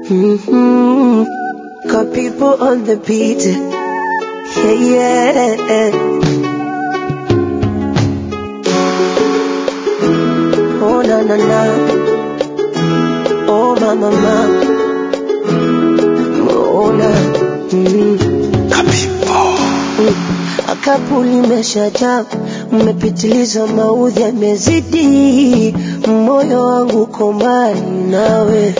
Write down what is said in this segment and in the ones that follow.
Mm-hmm. Got people on the beat. Yeah, yeah. Oh, na, na, na. Oh, ma, ma, ma. Oh, na. Mm. Mm. Akapu limeshajaa, mmepitiliza, maudhi yamezidi, moyo wangu uko mbali nawe.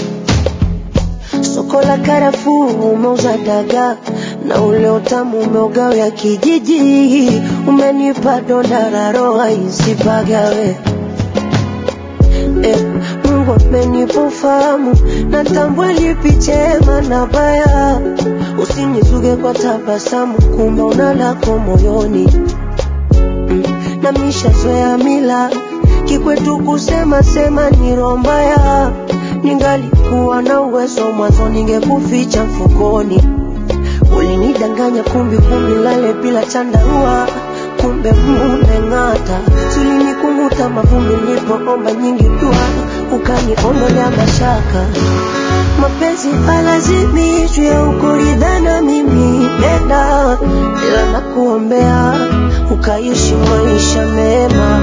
Soko la karafuu umeuza dagaa na ule utamu umeugawia kijiji, umenipa donda la roho isipagawe. Eh, Mungu amenipa ufahamu, natambua lipi chema na baya. Usinizuge kwa tabasamu, kumbe una lako moyoni. Mm, na mishazoea mila kikwetu kusema sema ni roho mbaya. Ningalikuwa na uwezo mwanzo, ningekuficha mfukoni. Ulinidanganya kumbi kumbi, lale bila chandarua, kumbe mumeng'ata. Tulinikunguta mavumbi nilipoomba nyingi dua, ukaniondolea mashaka. Mapenzi halazimishwi au kuridhana, mimi nenda, ila nakuombea ukaishi maisha mema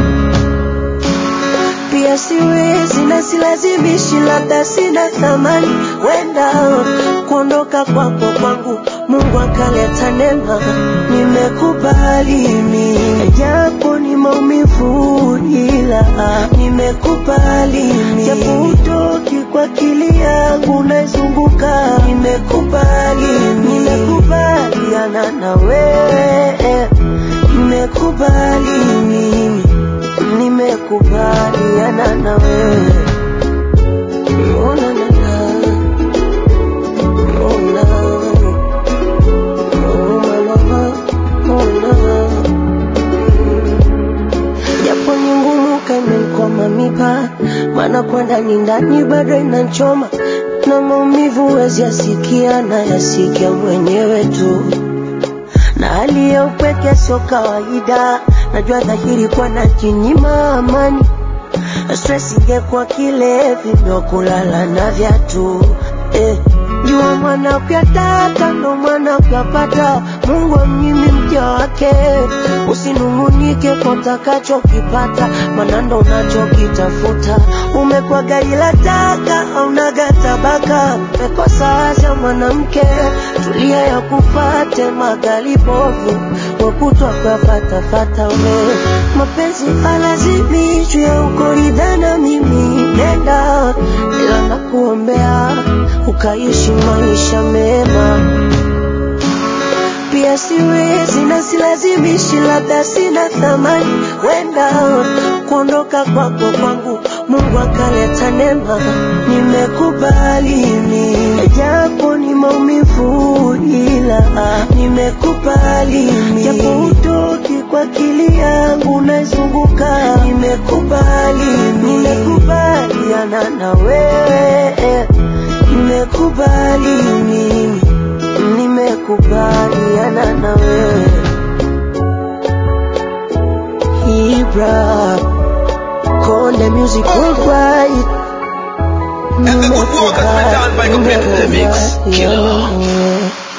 pia siwezi na silazimishi, labda sina thamani, wenda kuondoka kwako kwangu Mungu akaleta neema, nimekubali mimi, japo ni maumivu, ila nimekubali mimi, japo utoki kwa akili yangu naizunguka, nimekubali mimi, nimekubaliana na wewe, nimekubali mimi nimekubaliana na wewe. Oh, na, na, na. Oh, na. Oh, ma, ma, ma. Oh, na. Japo ni ngumu kaimenkwama mipa, maana kwenda ni ndani bado inanchoma na maumivu huwezi yasikia, na yasikia mwenyewe tu na hali ya upweke sio kawaida. Najua dhahiri kwa najinyima amani, stress ingekuwa kilevi ndio kulala na viatu eh. Jua mwana kuyataka ndo mwana kuyapata, Mungu amnyimi mja wake. Usinung'unike kwa utakachokipata, maana ndo unachokitafuta. Umekuwa gari la taka, haunaga tabaka, umekosa acha mwanamke, tulia ya kufate magali bovu wakutwa kwa fatafata we mapenzi halazimishwi au kuridhana, mimi nenda, ila nakuombea ukaishi maisha mema. Pia siwezi na silazimishi, labda sina thamani, wenda kuondoka kwako kwangu Mungu akaleta neema, nimekubali mimi, japo ni maumivu, ila nimekubali mimi, japo utoki kwa akili yangu naizunguka, nimekubali mimi, nimekubaliana na wewe, nimekubali mimi, nimekubaliana na wewe Ibra Konde Music Worldwide And the good work has been done by the Mix Killer. Nimekubaliana